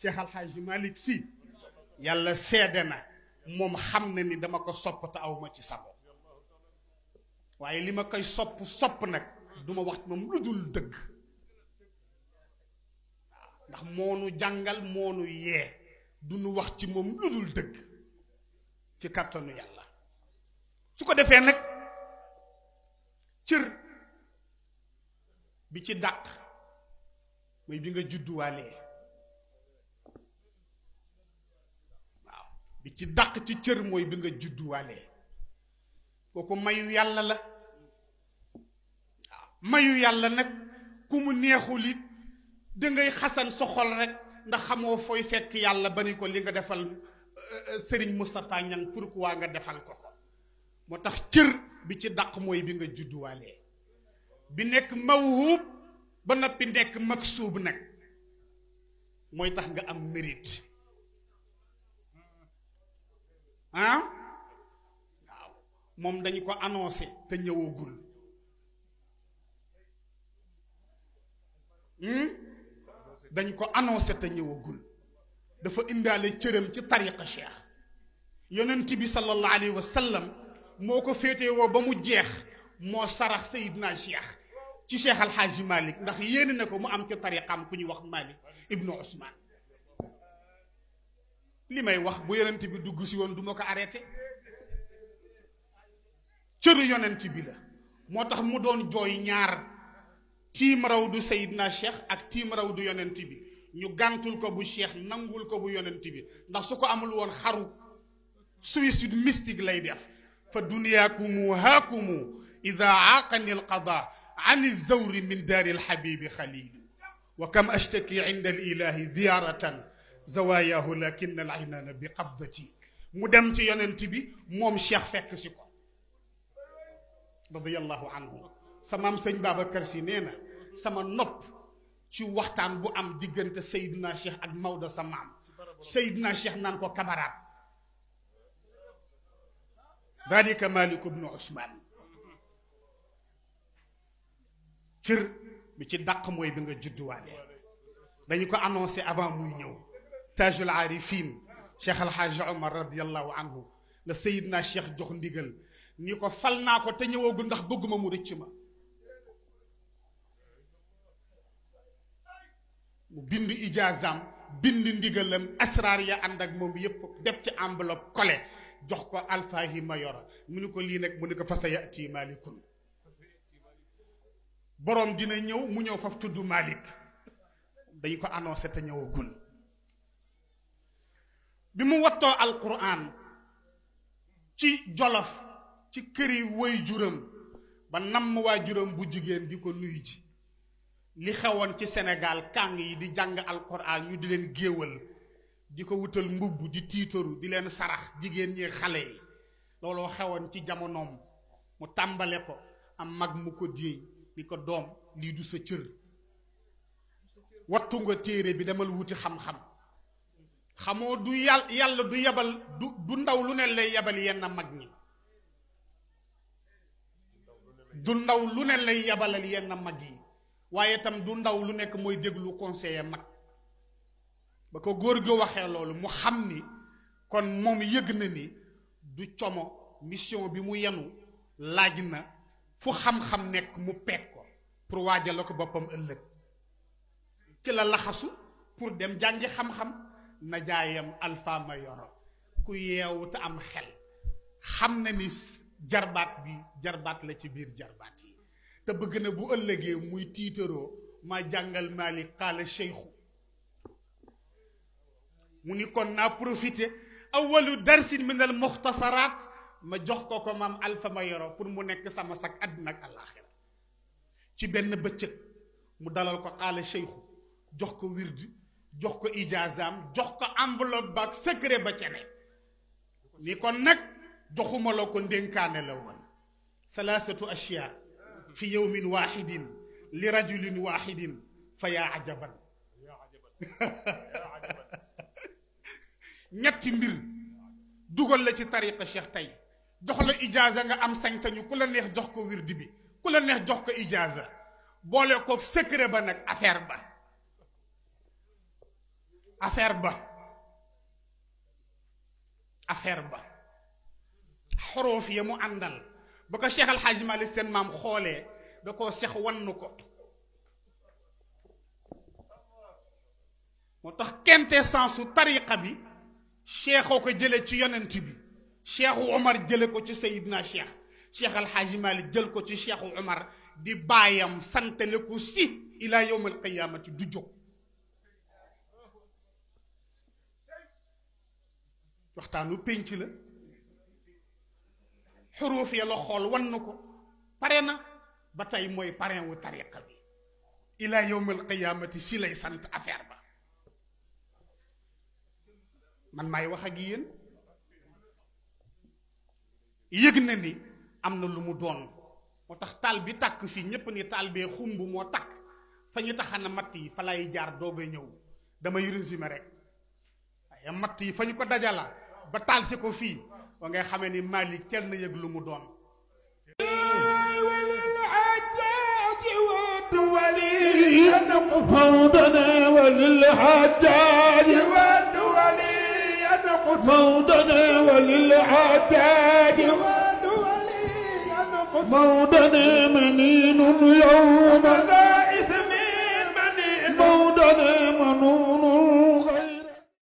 Cheikh Al Hadj Malick Sy yàlla seede na moom xam na ni dama ko sopp te aw ma ci sabo waaye li ma koy sopp sopp nag du ma wax moom lu dul dëgg waaw ndax moonu jàngal moonu yee du nu wax ci moom lu dul dëgg ci kàttanu yàlla su ko defee nag cër bi ci dàq mooy bi nga judduwaalee waaw bi ci dàq ci cër mooy bi nga judduwaalee kooku mayu yàlla la waaw mayu yàlla nag ku mu neexul it dangay xasan sa xol rek ndax xamoo fooy fekk yàlla ba ni ko li nga defal Serigne Moustapha Niang pourquoi nga defal ko ko moo tax cër bi ci dàq mooy bi nga judduwaalee bi nekk mawhub ba noppi nekk maksuub nag mooy tax nga am mérite ah waaw moom dañu ko annoncé te ñëwagul dañ ko annoncé te ñëwagul dafa indaale cëram ci tariqa cheikh yonent bi sallallahu alayhi wa sallam moo ko féetewoo ba mu jeex moo sarax sayidna cheikh ci cheikh alxaaji malik ndax yéene na ko mu am ci tariqam ku ñuy wax malik ibnu usman li may wax bu yonent bi dugg si woon du ma ko arrêté cëru yonent bi la moo tax mu doon jooy ñaar tiim raw du sayidna cheikh ak tiim raw du yonent bi ñu gàntul ko bu cheikh nangul ko bu yonent bi ndax su ko amul woon xaru suicide mystique lay def fa duniyaakumu haakumu ida aaqani alqada an alzawri min daari alxabibi xalilu wa kam ashtaki inda alilahi ziyaratan zawaayahu lakin alaynana bi qabdati mu dem ci yonent bi moom cheikh fekk si ko radiallahu anhu samaam sëñ Babacar si nee na sama nopp ci waxtaan bu am diggante Seydina Cheikh ak Maodo sa maam Seydina Cheikh naan ko kamaraat dalika Malik ibnu Usmaan cër bi ci dàq mooy bi nga judduwaale dañu ko annoncé avant muy ñëw tajul arifin Cheikh Alhaji Omar radiallahu anhu la Seydina Cheikh jox ndigal ni ko fal naa ko te ñëwagul ndax bëgguma mu rëcc ma mu bind ijaazam bind ndigalam asraar ya ànd ak moom yépp def ci enveloppe collé jox ko alfaahi mayora mu ni ko lii nag mu ni ko fa sa yati malikun boroom dina ñëw mu ñëw faf tudd malik dañu ko annoncé te ñëwagul bi mu wattoo alquran ci jolof ci këri woy juram ba namm waa juram bu jigéen di ko nuyu ji li xewoon ci Sénégal kàng yi di jàng alquran ñu di leen géewal di ko wutal mbubb di tiitaru di leen sarax jigéen ñi xale yi looloo xewoon ci jamonoom mu tàmbale ko am mag mu ko déey ni ko doom lii du sa cër wattu nga téere bi demal wuti xam-xam xamoo du yàlla yàlla du yebal du du ndaw lu ne lay yebal yenn mag ñi du ndaw lu ne lay yebalal yenn mag yi waaye itam du ndaw lu nekk mooy déglu conseiller mag ba ko góor gi waxee loolu mu xam ni kon moom yëg na ni du como mission bi mu yenu laaj na fu xam-xam nekk mu peet ko pour waajal ko boppam ëllëg ci la laxasu pour dem jàngi xam-xam na jaayam alpha ma yoro ku yeewu te am xel xam na ni jarbaat bi jarbaat la ci biir jarbaat yi te bëgg na bu ëllëgee muy tiitaroo ma jàngal Malik xaala cheikhu mu ni kon naa profité awalu darsin min al muxtasaraat ma jox ko ko maam alfa ma yoro pour mu nekk sama sag àddina ak àllaaxira ci benn bëccëg mu dalal ko xaala cheikhu jox ko wirdi jox ko ijaazaam jox ko enveloppe baak secret ba ca ne ni kon nag joxuma la ko ndénkaane la woon salaasatu ashyaa fi yowmin waxidin li rajulin waxidin fa yaa ajaban ñetti mbir dugal la ci tariqa cheikh tey jox la ijaaza nga am sañ-sañu ku la neex jox ko wirdi bi ku la neex jox ko ijaaza boole ko secret ba nag affaire ba affaire ba affaire ba xoroof ya mu àndal ba ko Cheikh Al Hadj Malick seen maam xoolee da koo sex wann ko moo tax quintessence su tariqa bi cheikhoo ko jële ci yonent bi cheikhu Omar jële ko ci Seydina Cheikh Cheikh Al Hadj Malick jël ko ci cheikhu Omar di baayam santale ko si ila yowm al qiyamati du jóg waxtaanu pénc la xuruuf ya la xool wan na ko pare na ba tey mooy parrain wu tariqa bi ila yowm al qiyamati si lay sant affaire ba man maay wax ak yéen yëg na ni am na lu mu doon moo tax taal bi tàkk fii ñépp ni taal bee xumb moo tàkk fa ñu taxana matt yi fa lay jaar doog a ñëw damay résumé rek waaye matt yi fa ñu ko dajala ba taal si ko fii wa ngay xamee ni Malick teel na yëg lu mu doon موضنا وللحجاج موضنا وللحجاج موضنا منين يوم موضنا منون